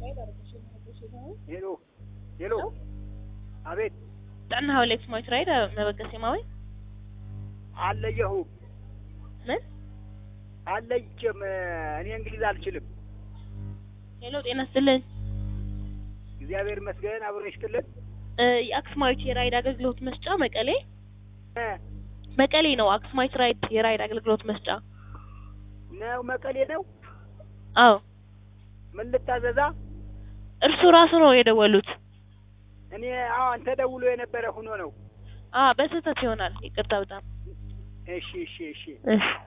ሄሎ ሄሎ፣ አቤት ጥዕና ሃውሌክስ ሞይት ራይድ መበገስ የማዊ አለየሁም ምን አለይቼም እኔ እንግሊዝ አልችልም። ሄሎ ጤና ይስጥልኝ እግዚአብሔር ይመስገን አብሮ ይስጥልን። እ የአክስማዊት የራይድ አገልግሎት መስጫ መቀሌ እ መቀሌ ነው። አክስማዊት ራይድ የራይድ አገልግሎት መስጫ ነው መቀሌ ነው። አዎ ምን ልታዘዛ? እርሱ ራሱ ነው የደወሉት። እኔ አሁን ተደውሎ የነበረ ሆኖ ነው። አ በስህተት ይሆናል። ይቅርታ በጣም እሺ እሺ እሺ እሺ